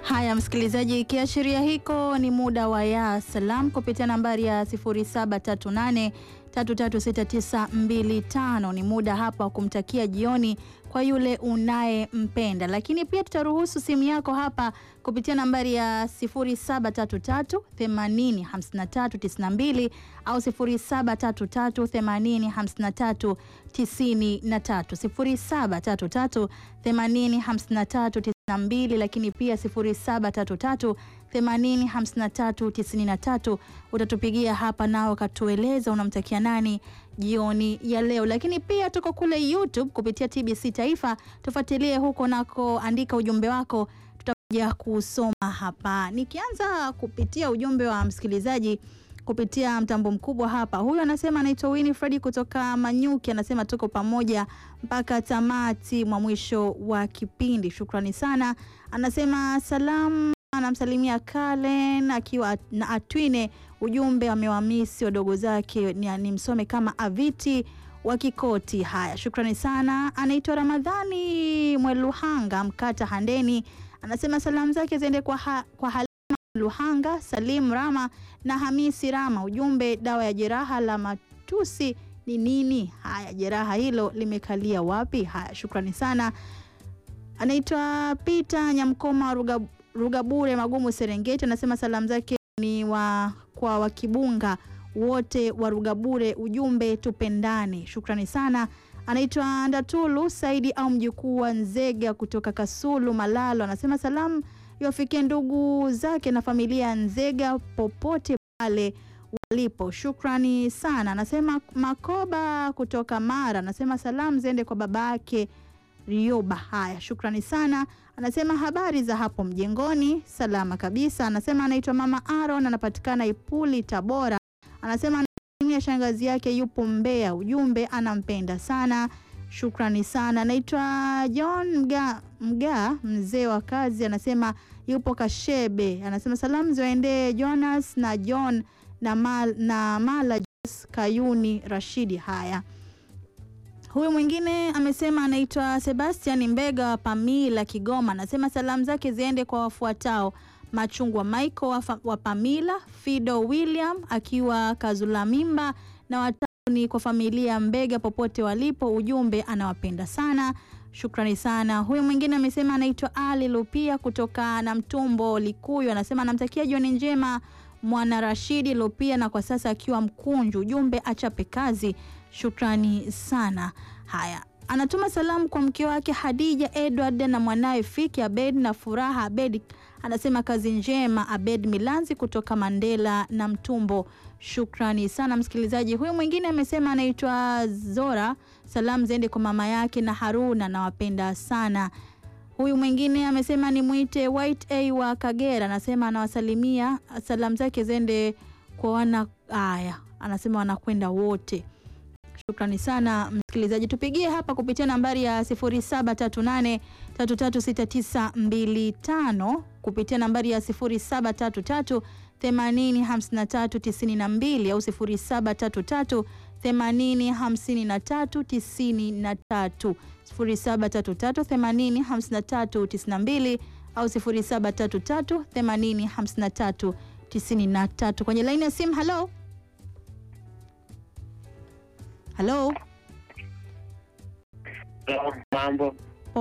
Haya msikilizaji, kiashiria hiko ni muda wa ya salam kupitia nambari ya 0738 336925. Ni muda hapa wa kumtakia jioni kwa yule unayempenda, lakini pia tutaruhusu simu yako hapa kupitia nambari ya 0733 80 53 92 au 0733 80 53 93 0733 80 53 92 lakini pia 0733 80 53 93 utatupigia hapa nao katueleza unamtakia nani jioni ya leo. Lakini pia tuko kule YouTube kupitia TBC Taifa, tufuatilie huko nako, andika ujumbe wako, tutakuja kusoma hapa. Nikianza kupitia ujumbe wa msikilizaji kupitia mtambo mkubwa hapa. Huyu anasema anaitwa Winifred kutoka Manyuki, anasema tuko pamoja mpaka tamati mwa mwisho wa kipindi. Shukrani sana. Anasema salamu, anamsalimia Kalen akiwa na Atwine. Ujumbe amewamisi wadogo zake, ni, ni msome kama Aviti wa Kikoti. Haya, shukrani sana. Anaitwa Ramadhani Mweluhanga Mkata Handeni, anasema salamu zake ziende kwa, ha, kwa Halima Luhanga, Salim Rama na Hamisi Rama. Ujumbe, dawa ya jeraha la matusi ni nini? Haya, jeraha hilo limekalia wapi? Haya, shukrani sana. Anaitwa Peter Nyamkoma Ruga, Rugabure Magumu Serengeti, anasema salamu zake ni wa, kwa wakibunga wote wa Rugabure. Ujumbe, tupendane. Shukrani sana. Anaitwa Ndatulu Saidi au mjukuu wa Nzega kutoka Kasulu Malalo, anasema salamu iwafikie ndugu zake na familia ya Nzega popote pale walipo. Shukrani sana. Anasema Makoba kutoka Mara, anasema salamu ziende kwa babake Rioba. Haya, shukrani sana. Anasema habari za hapo mjengoni, salama kabisa. Anasema anaitwa Mama Aaron, anapatikana Ipuli, Tabora. Anasema ya shangazi yake yupo Mbeya. Ujumbe, anampenda sana. Shukrani sana. Anaitwa John Mga, Mga mzee wa kazi, anasema yupo Kashebe. Anasema salamu ziwaendee Jonas na John na, Mal, na Mala Jos Kayuni Rashidi. Haya, huyu mwingine amesema anaitwa Sebastian Mbega wa Pamila Kigoma, anasema salamu zake ziende kwa wafuatao Machungwa Michael wa Pamila, Fido William akiwa Kazulamimba na watatu ni kwa familia Mbega popote walipo. Ujumbe, anawapenda sana. Shukrani sana. Huyu mwingine amesema anaitwa Ali Lupia kutoka na Mtumbo Likuyu, anasema anamtakia jioni njema mwana Rashidi Lupia na kwa sasa akiwa Mkunju. Ujumbe, achape kazi. Shukrani sana. Haya, anatuma salamu kwa mke wake Hadija Edward na mwanawe Fiki Abed na Furaha Abed, anasema kazi njema Abed Milanzi kutoka Mandela na Mtumbo. Shukrani sana msikilizaji. Huyu mwingine amesema anaitwa Zora, salamu ziende kwa mama yake na Haruna, nawapenda sana. Huyu mwingine amesema ni mwite White A wa Kagera, anasema anawasalimia, salamu zake ziende kwa wana haya, anasema wanakwenda wote. Shukrani sana msikilizaji, tupigie hapa kupitia nambari ya 0738 336925 kupitia nambari ya 0733 80 53 92 au 0733 80 53 93 0733 80 53 92 au 0733 80 53 93. Kwenye laini ya simu, halo halo, Mambo